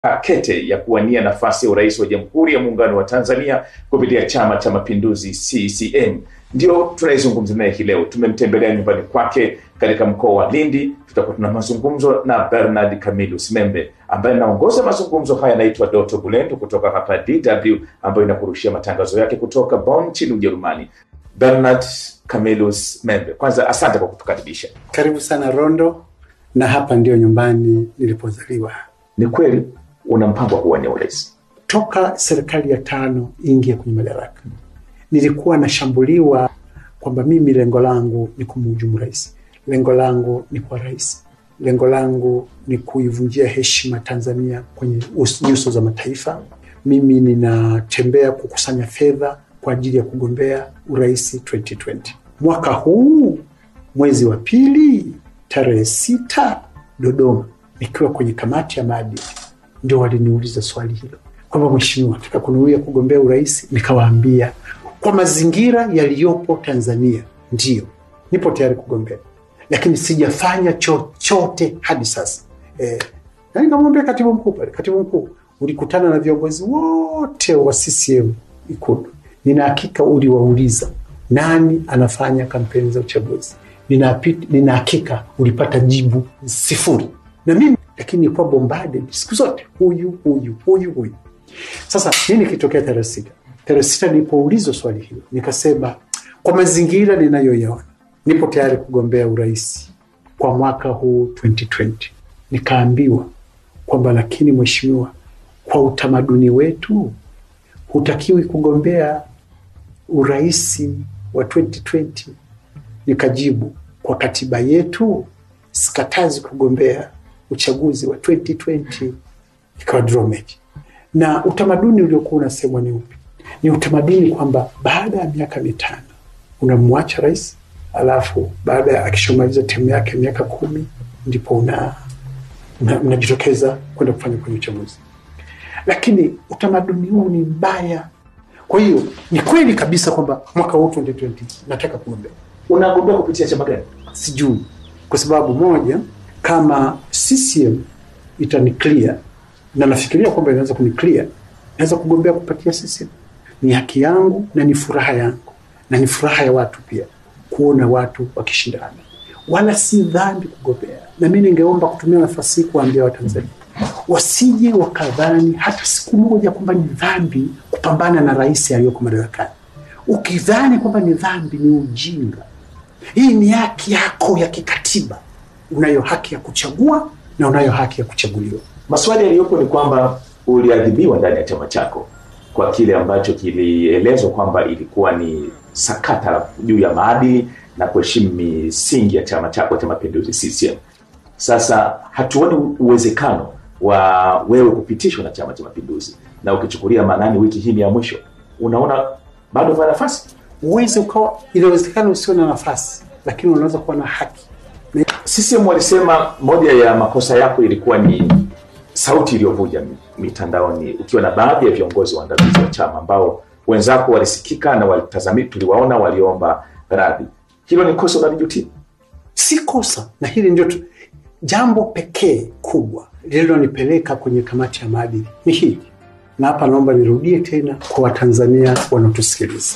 kete ya kuwania nafasi ya urais wa Jamhuri ya Muungano wa Tanzania kupitia Chama cha Mapinduzi CCM. Ndio tunaizungumza naye hii leo. Tumemtembelea nyumbani kwake katika mkoa wa Lindi. Tutakuwa tuna mazungumzo na Bernard Camillus Membe ambaye anaongoza mazungumzo haya. Anaitwa Doto Bulendo kutoka hapa DW ambayo inakurushia matangazo yake kutoka Bonn nchini Ujerumani. Bernard Camillus Membe, kwanza asante kwa kutukaribisha. Karibu sana Rondo, na hapa ndio nyumbani nilipozaliwa. Ni kweli una mpango wa kuwania urais? Toka serikali ya tano ingia kwenye madaraka, nilikuwa nashambuliwa kwamba mimi lengo langu ni kumhujumu rais, lengo langu ni kuwa rais, lengo langu ni kuivunjia heshima Tanzania kwenye nyuso za mataifa. Mimi ninatembea kukusanya fedha kwa ajili ya kugombea urais 2020 mwaka huu mwezi wa pili tarehe sita Dodoma, nikiwa kwenye kamati ya maadili, ndio waliniuliza swali hilo kwamba mheshimiwa, nataka kunuia kugombea urais. Nikawaambia kwa mazingira yaliyopo Tanzania, ndiyo nipo tayari kugombea, lakini sijafanya chochote hadi sasa. E, na nikamwambia katibu mkuu pale, katibu mkuu, ulikutana na viongozi wote wa CCM Ikulu, nina hakika uliwauliza nani anafanya kampeni za uchaguzi nina hakika ulipata jibu sifuri na mimi lakini nilikuwa bombarded siku zote, huyu huyu huyu huyu. Sasa nini kitokea tarehe sita? Tarehe sita nilipoulizwa swali hilo nikasema, kwa mazingira ninayoyaona nipo tayari kugombea urais kwa mwaka huu 2020. Nikaambiwa kwamba lakini mheshimiwa, kwa utamaduni wetu hutakiwi kugombea urais wa 2020. Nikajibu, kwa katiba yetu sikatazi kugombea uchaguzi wa 2020. Ikawa draw match. Na utamaduni uliokuwa unasemwa ni upi? Ni utamaduni kwamba baada ya miaka mitano unamwacha rais, alafu baada ya akishamaliza temu yake miaka kumi ndipo una unajitokeza una kwenda kufanya kwenye uchaguzi, lakini utamaduni huu ni mbaya. Kwa hiyo ni kweli kabisa kwamba mwaka huu 2020 nataka kugombea. Unagombea kupitia chama gani? Sijui, kwa sababu moja, kama CCM itani clear na nafikiria kwamba inaweza kuni clear, naweza kugombea kupatia CCM. Ni haki yangu na ni furaha yangu na ni furaha ya watu pia kuona watu wakishindana, wala si dhambi kugombea. Na mi ningeomba kutumia nafasi hii kuwaambia Watanzania wasije wakadhani hata siku moja kwamba ni dhambi kupambana na rais aliyoko madarakani. Ukidhani kwamba ni dhambi, ni ujinga. Hii ni haki yako ya kikatiba. Unayo haki ya kuchagua na unayo haki ya kuchaguliwa. Maswali yaliyopo ni kwamba uliadhibiwa ndani ya chama chako kwa kile ambacho kilielezwa kwamba ilikuwa ni sakata juu ya maadili na kuheshimu misingi ya chama chako cha Mapinduzi CCM. Sasa hatuoni uwezekano wa wewe kupitishwa na Chama cha Mapinduzi, na ukichukulia maanani wiki hii ni ya mwisho, unaona bado una nafasi? Uweze ukawa, inawezekana usio na nafasi, lakini unaweza kuwa na haki. CCM walisema moja ya makosa yako ilikuwa ni sauti iliyovuja mitandaoni, ukiwa na baadhi ya viongozi waandamizi wa chama ambao wenzako walisikika na walitazami, tuliwaona waliomba radhi. Hilo ni kosa unalijutia? Si kosa, na hili ndio jambo pekee kubwa lililonipeleka kwenye kamati ya maadili ni hili, na hapa naomba nirudie tena kwa Watanzania wanaotusikiliza.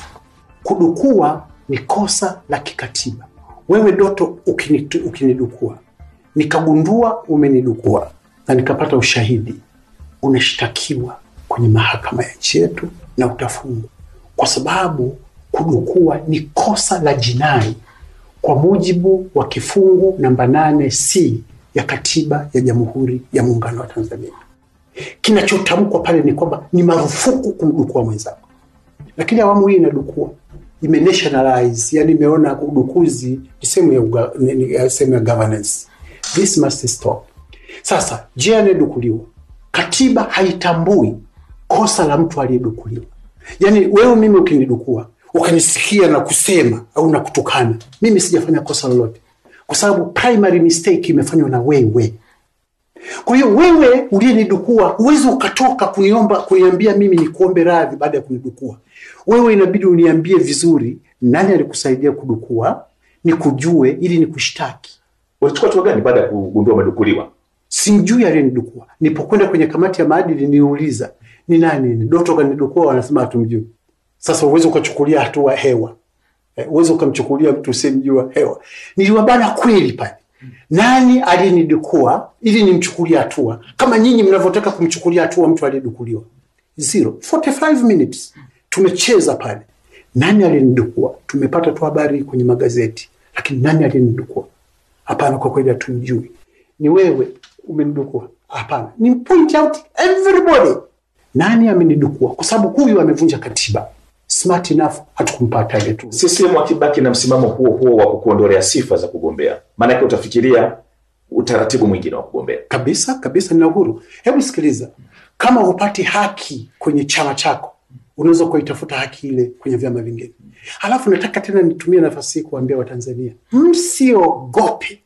Kudukua ni kosa la kikatiba. Wewe Doto ukinidukua, nikagundua umenidukua na nikapata ushahidi, unashtakiwa kwenye mahakama ya nchi yetu na utafungwa, kwa sababu kudukua ni kosa la jinai kwa mujibu wa kifungu namba nane c ya katiba ya Jamhuri ya Muungano wa Tanzania. Kinachotamkwa pale ni kwamba ni marufuku kumdukua mwenzako, lakini awamu hii inadukua, ime nationalize, yani imeona udukuzi ni sehemu ya sehemu ya governance. This must stop. Sasa je, anayedukuliwa, katiba haitambui kosa la mtu aliyedukuliwa. Yani wewe mimi ukinidukua ukanisikia na kusema au na kutukana, mimi sijafanya kosa lolote kwa sababu primary mistake imefanywa na wewe. Kwa hiyo wewe uliyenidukua huwezi ukatoka kuniomba kuniambia mimi nikuombe radhi baada ya kunidukua. Wewe inabidi uniambie vizuri, nani alikusaidia kudukua, nikujue ili nikushtaki. Ulichukua hatua gani baada ya kugundua umedukuliwa? simjui aliyenidukua. Nilipokwenda kwenye kamati ya maadili niliuliza ni nani ni Doto kanidukua, wanasema hatumjui. Sasa uwezi ukachukulia hatua hewa, Eh, uwezi ukamchukulia mtu usimjua hewa. Niliwabana kweli pale, nani aliyenidukua ili nimchukulie hatua kama nyinyi mnavyotaka kumchukulia hatua mtu aliyedukuliwa. Zero 45 minutes tumecheza pale. Nani aliyenidukua? Tumepata tu habari kwenye magazeti, lakini nani aliyenidukua? Hapana, kwa kweli hatumjui. Ni wewe umenidukua? Hapana. Ni point out everybody, nani amenidukua, kwa sababu huyu amevunja katiba. Smart enough hatukumpa target tu. CCM wakibaki na msimamo huo huo wa kukuondolea sifa za kugombea, maanake utafikiria utaratibu mwingine wa kugombea. kabisa kabisa, nina uhuru. Hebu sikiliza, kama hupati haki kwenye chama chako, unaweza kuitafuta haki ile kwenye vyama vingine. Halafu nataka tena nitumie nafasi hii kuambia Watanzania, msiogope.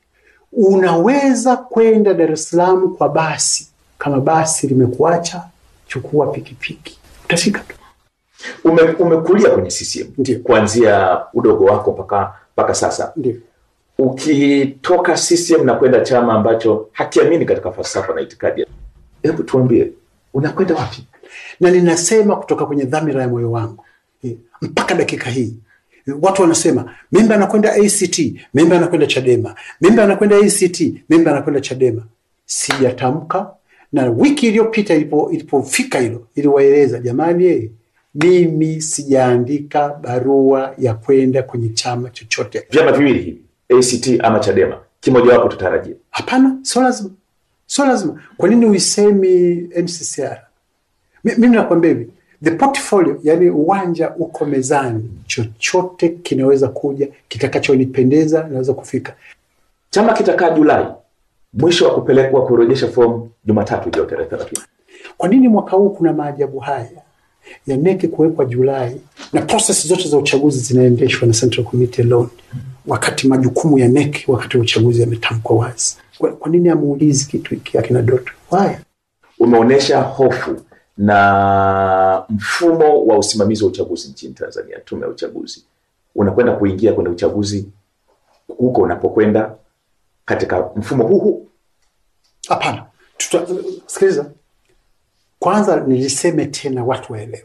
Unaweza kwenda Dar es Salaam kwa basi. Kama basi limekuacha, chukua pikipiki, utafika tu. Ume, umekulia kwenye CCM Ndio. kuanzia udogo wako mpaka mpaka sasa. Ndio. Ukitoka CCM na kwenda chama ambacho hakiamini katika falsafa na itikadi, hebu tuambie unakwenda wapi? na ninasema kutoka kwenye dhamira ya moyo wangu Eh, mpaka dakika hii Eh, watu wanasema memba anakwenda ACT, memba anakwenda Chadema, memba anakwenda ACT, memba anakwenda Chadema. Sijatamka, na wiki iliyopita ilipo- ilipofika hilo iliwaeleza jamani, eh, mimi sijaandika barua ya kwenda kwenye chama chochote. Vyama viwili hivi ACT ama Chadema, kimojawapo tutarajia. Hapana, sio lazima, sio lazima. Kwa nini uisemi NCCR? Mi- Mimi nakwambia hivi, the portfolio, yani uwanja uko mezani, chochote kinaweza kuja, kitakachonipendeza naweza kufika. Chama kitakaa Julai, mwisho wa kupelekwa kurejesha fomu Jumatatu ijayo tarehe thelathini. Kwa nini mwaka huu kuna maajabu haya ya neki kuwekwa Julai na proses zote za uchaguzi zinaendeshwa na Central Committee alone, wakati majukumu ya neki wakati wa uchaguzi yametamkwa wazi? Kwa, kwa nini amuulizi kitu hiki akina Doto? Why? Umeonyesha hofu na mfumo wa usimamizi wa uchaguzi nchini Tanzania, tume ya uchaguzi. Unakwenda kuingia kwenye uchaguzi huko unapokwenda katika mfumo huu huu. Hapana, tuta sikiliza kwanza, niliseme tena watu waelewe.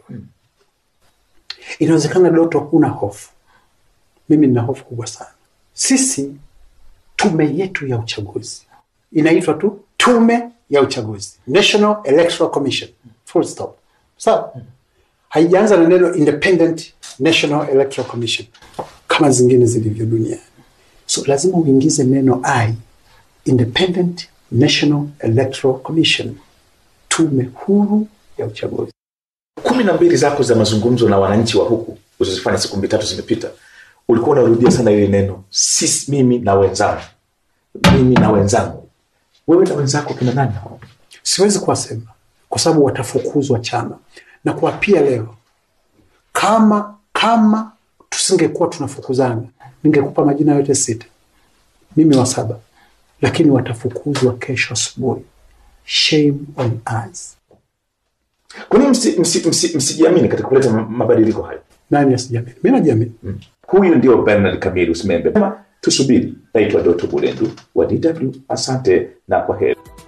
Inawezekana Doto huna hofu, mimi nina hofu kubwa sana. Sisi tume yetu ya uchaguzi inaitwa tu tume ya uchaguzi, National Electoral Commission, full stop. Sawa, haijaanza na neno Independent National Electoral Commission kama zingine zilivyo duniani. So lazima uingize neno I, Independent National Electoral Commission, tume huru ya uchaguzi. kumi na mbili zako za mazungumzo na wananchi wa huku ulizozifanya siku mbili tatu zimepita, ulikuwa unarudia sana ile neno sisi, mimi na wenzangu, mimi na wenzangu. Wewe na wenzako kina nani hao? Siwezi kuwasema kwa sababu watafukuzwa chama na kuwapia leo. Kama kama tusingekuwa tunafukuzana, ningekupa majina yote sita, mimi wa saba, lakini watafukuzwa kesho asubuhi. Shame on us. Kwa nini msi- msi- msi- msijiamini katika kuleta ma- mabadiliko hayo? Nani asijiamini? Mi najiamini. Huyu ndio Bernard Kamili Usimembe. Tusubiri. Naitwa Doto Bulendu wa DW. Asante na kwa heri.